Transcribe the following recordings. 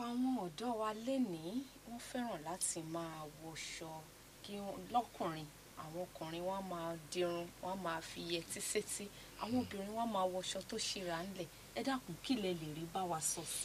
àwọn ọ̀dọ́ wa lénìí wọ́n fẹ́ràn láti máa wọṣọ kí wọ́n lọ́kùnrin àwọn ọkùnrin wọ́n á máa dirun wọ́n á máa fi yẹtí sétí àwọn obìnrin wọ́n á máa wọṣọ tó ṣíra ńlẹ̀ ẹ dákun kí lẹ lè rí bá wa sọ sí.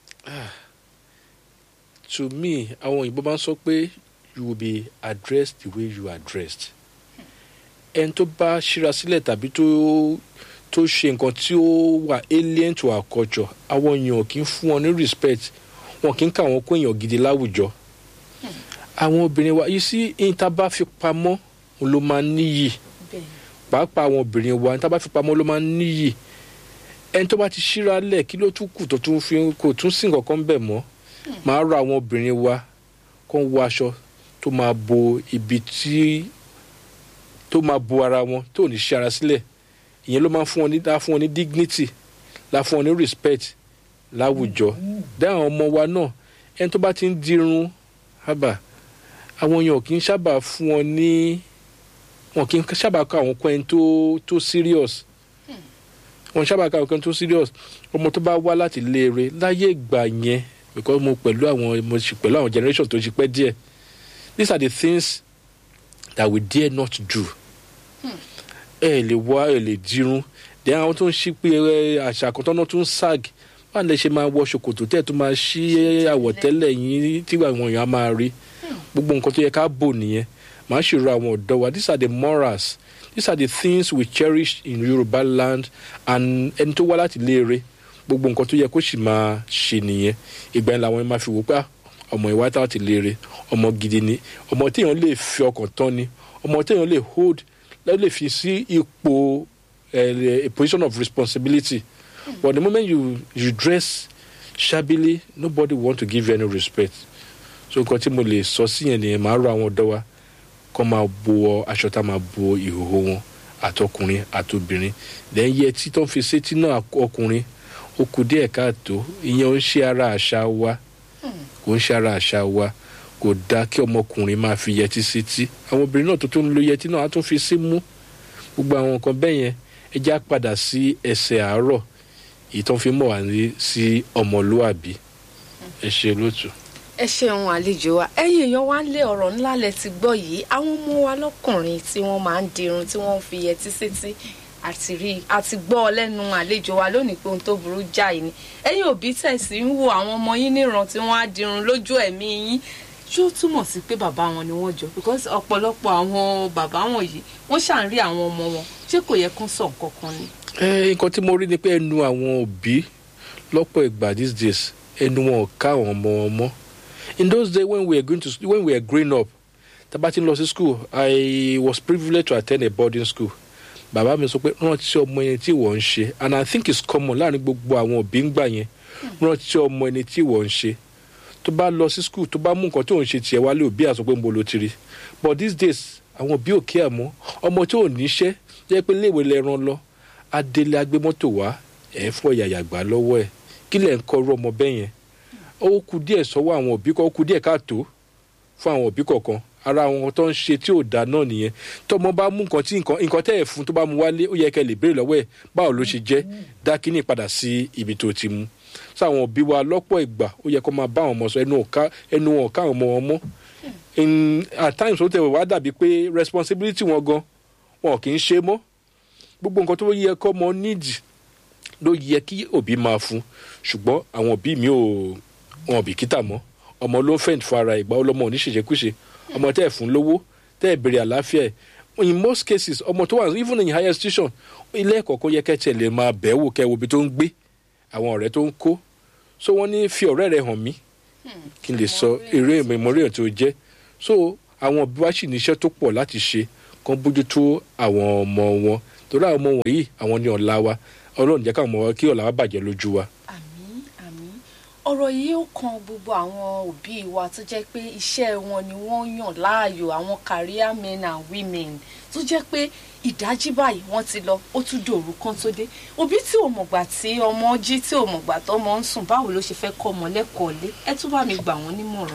to me àwọn òyìnbó máa ń sọ pé you will be addressed the way you are dressed ẹni tó bá ṣíra sílẹ̀ tàbí tó tó ṣe nǹkan tí ó wà alien to our culture àwọn èèyàn kì í fún wọn ní respect wọn kì í kà wọn kó èèyàn gidi láwùjọ àwọn obìnrin wa yìí sí ìta bá fi pamọ́ òun ló máa ń níyì bẹ́ẹ̀ pàápàá àwọn obìnrin wa ìta bá fi pamọ́ ló máa ń níyì ẹni tó bá ti ṣíra lẹ̀ kí ló tún kù tó tún fi kò tún sí nǹkan kan bẹ̀ mọ́ máa rọ àwọn obìnrin wa kó ń wọ aṣọ tó máa bo ibi tí tó máa bo ara wọn tó ní ṣe ara sílẹ̀ ìyẹn ló máa ń fún wọn ní dá fún wọn ní dignity lá fún wọn ní respect láwùjọ dá àwọn ọmọ wa náà ẹni tó bá ti ń dirun hábà àwọn èèyàn kì í sábà fún wọn ní wọn kì í sábà kọ àwọn kan tó tó serious wọn sábà kọ àwọn kan tó serious ọmọ tó bá wá láti léere láyé ìgbà yẹn because mo pẹ̀lú àwọn mo sì pẹ̀lú àwọn generation tó ti pẹ́ díẹ̀ these are the things that we dare not do ẹ lè wá ẹ lè dirun then àwọn tó ń ṣí pé ẹ, àṣà kan tọ́nà tó ń sag báwo lè ṣe máa wọ ṣòkòtò tẹ́ ẹ tó máa ṣí àwọ̀tẹ́lẹ̀ yín tí àwọn èèyàn á máa rí gbogbo nǹkan tó yẹ ká bò nìyẹn màá ṣèrò àwọn ọ̀dọ́ wa these are the morals these are the things we cherish in Yoruba land and ẹni tó wá láti léere gbogbo nǹkan tó yẹ kó sì máa ṣe nìyẹn ìgbà yẹn làwọn yẹn máa fi wò pé "Ah, ọmọ ìwà tá ti léere ọmọ gidi ni ọmọ téèyàn lè fi ọkàn tán ni ọmọ téèyàn lè hold lè lè fi sí ipò eh, a position of responsibility but the moment you you dress shabbily nobody want to give you any respect so nǹkan tí mo lè sọ sí yẹn nìyẹn màá rọ àwọn ọ̀dọ́ wa kọ́ máa bo aṣọ tá máa bo ìhòòhò wọn àtọkùnrin àtobìnrin then yẹ tí tó ń fi sétí náà ọkùnrin ó kù díẹ̀ káàtó ìyẹn ò ń ṣe ara àṣà wa kò ń ṣe ara àṣà wa kò dáa kí ọmọkùnrin máa fi yẹtí sétí àwọn obìnrin náà tó tún lo yẹtí náà á tún fi sí mú gbogbo àwọn nǹkan bẹ́ẹ̀ yẹn ẹ já padà sí ẹsẹ̀ àárọ̀ èyí tó ń fi mọ̀ wá ní sí ọmọlúàbí ẹ ṣe lótú. ẹ ṣeun àlejò wa ẹ̀yin èèyàn wa ń lé ọ̀rọ̀ ńlá lẹ ti gbọ́ yìí àwọn ọmọ wa lọ́kùnrin tí wọ́n máa ń dirun tí wọ́n ń fi yẹtí sétí àti rí àti gbọ́ ọ lẹ́nu àlejò wa lónìí pé ohun tó burú jáì ni ẹ̀yin òbí tẹ̀sí ń wo àwọn ọmọ yín níran tí wọ́n á dirun lójú ẹ̀mí yín ṣó túmọ̀ sí pé bàbá wọn ni wọ́n jọ because ọ̀pọ̀lọpọ̀ àwọn bàbá wọn yìí wọ́n ṣà ń rí àwọn ọmọ wọn ṣé kò yẹ kán sọ nǹkan kan ni. ẹ nǹkan tí mo rí ni pé ẹnu àwọn òbí lọ́pọ̀ ìgbà these days ẹnu wọn ò ká àwọn ọmọ wọn mọ́ in those days when we were going to when we were growing up tábà tí ń lọ sí school I was privileged to attend a boarding school bàbá mi sọ pé rántí ọmọ ẹni tí wọ́n ń ṣe and I think it's common láàrin gbogbo àwọn òbí ń gbà yẹn rántí ọmọ ẹni tí wọ́n ń ṣe tó bá lọ sí school tó bá mú nǹkan tó ń ṣe tiẹ̀ wálé òbí àsọ pé ń bo ló ti rí but these days àwọn òbí ò kí ẹ̀ mọ́ ọmọ tí ò níṣẹ́ jẹ́ pé léèwé lẹ́ran lọ adélé agbé mọ́tò wá ẹ̀ fọ́ yàyà gbà lọ́wọ́ ẹ̀ kí lẹ̀ ń kọ́ irú ọmọ bẹ́ẹ̀ yẹn ó kù díẹ̀ sọ́wọ́ àwọn òbí kan ó kù díẹ̀ káàtó fún àwọn òbí kọ̀ọ̀kan ara àwọn tó ń ṣe tí ò dáa náà nìyẹn tọmọ bá mú nǹkan tí nǹkan nǹkan tẹ́ ẹ̀ fún tó bá mu wálé ó yẹ kẹ́ lè béèrè lọ́wọ́ ẹ̀ báwo ló ṣe jẹ́ dá kínní padà sí ibi tó ti mú sáwọn òbí wa lọ́pọ̀ ìgbà ó yẹ kó máa bá àwọn ọmọ sọ ẹnu ọ̀ká ẹnu wọn ọ̀ká àwọn ọmọ wọn mọ́ in at times ó tẹ̀ wá dàbí pé responsibility wọn gan wọn kì í ṣe mọ́ gbogbo nǹkan tó yẹ kọ́ mọ nídìí ló yẹ kí òbí máa fún ṣùgbọ́n àwọn òbí mi ò wọn ò bìkítà mọ́ ọmọ ló ń fẹ̀ǹtì fún ara ìgbà ọlọ́mọ oníṣèṣekúṣe ọmọ tẹ́ ẹ̀ fún lówó tẹ́ ẹ̀ béèrè àlàáfíà ẹ̀ in most cases ọmọ tó wà even in higher institution ilé ẹ̀kọ́ kó yẹ kẹ́tẹ̀ lè máa bẹ̀ẹ́ wò kẹ́ wo ibi tó ń gbé àwọn ọ̀rẹ́ tó ń kó so wọ́n ní fi ọ̀rẹ́ rẹ̀ hàn mí kí n lè sọ eré ìmọ̀ràn tó jẹ́ so àwọn òbí wa sì níṣẹ́ tó pọ̀ láti ṣe kán bójútó àwọn ọmọ wọn torí àwọn ọmọ wọ̀nyí àwọn ní ọ̀la wa ọlọ́run jẹ́ káwọn ọmọ wa kí ọ̀la wa bàjẹ́ lójú wa. àmín àmín ọ̀rọ̀ yìí ó kan gbogbo àwọn òbí wa tó jẹ́ pé iṣẹ́ wọn ni wọ́n yàn láàyò àwọn career men and women tó jẹ́ pé ìdájí báyìí wọ́n ti lọ ó tún dòru kan tó dé òbí tí ò mọ̀gbà tí ọmọ jí tí ò mọ̀gbà tọ́mọ ń sùn báwo ló ṣe fẹ́ kọ́ ọmọ lẹ́kọ̀ọ́ lé ẹ tún bá mi gbà wọ́n nímọ̀ràn.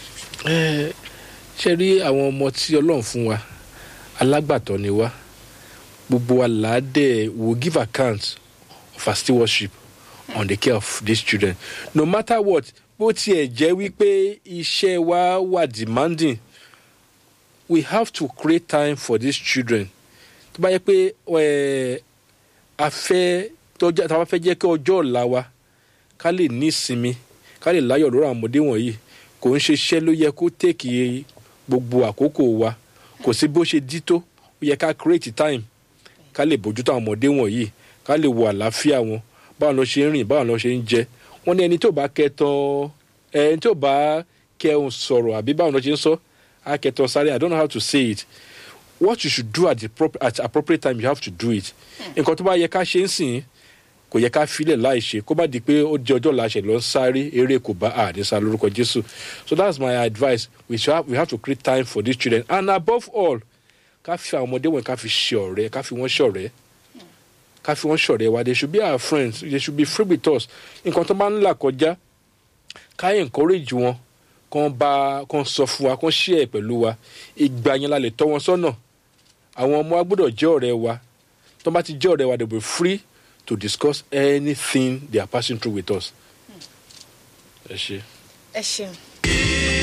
ẹ ṣe rí àwọn ọmọ tí ọlọ́run fún wa alágbàtọ́ ni wá gbogbo wa làádẹ́ will give account of our stewardship on the care of these children no matter what bó tiẹ̀ jẹ́ wípé iṣẹ́ wa wà demanding we have to create time for these children tó bá yẹ pé ẹ, a fẹ́ tọ́jà tá a bá fẹ́ jẹ́ kí ọjọ́ ọ̀la wa ká lè ní ìsinmi ká lè láyọ̀ lórí àwọn ọmọdé wọ̀nyí kò ń ṣiṣẹ́ ló yẹ kó tèkì gbogbo àkókò wa kò sí bó ṣe dí tó ó yẹ ká create time ká lè bójútó àwọn ọmọdé wọ̀nyí ká lè wo àlàáfíà wọn báwo ló ṣe ń rìn báwo ló ṣe ń jẹ wọn ní ẹni tó bá kẹtàn ẹni tó bá kẹun sọ̀rọ̀ àbí báwo ló ṣe ń sọ á kẹtàn sáré i don't know how to say it what you should do at the prop at appropriate time you have to do it nǹkan tó bá yẹ ká ṣe ń sìn kò yẹ ká filẹ̀ láì ṣe kó bá di pé ó di ọjọ́ làṣẹ lọ ń sáré eré kò bá àdínsá lórúkọ jésù so that's my advice we, should have, we have to create time for these children and above all ká fi àwọn ọmọdé wọn ká fi ṣe ọ̀rẹ́ ká fi wọ́n ṣọ̀rẹ́ ká fi wọ́n ṣọ̀rẹ́ wa they should be our friends they should be free with us nǹkan tó bá ń là kọjá ká encourage wọn kàn bá kàn sọ fún wa kàn share pẹ̀lú wa ìgbà yẹn la lè tọ́ wọn sọ́nà àwọn ọmọ wa gbọ́dọ̀ jẹ́ ọ̀rẹ́ wa tó bá ti jẹ́ ọ̀rẹ́ wa they will be free to discuss anything they are passing through with us. ẹ ṣe. ẹ ṣeun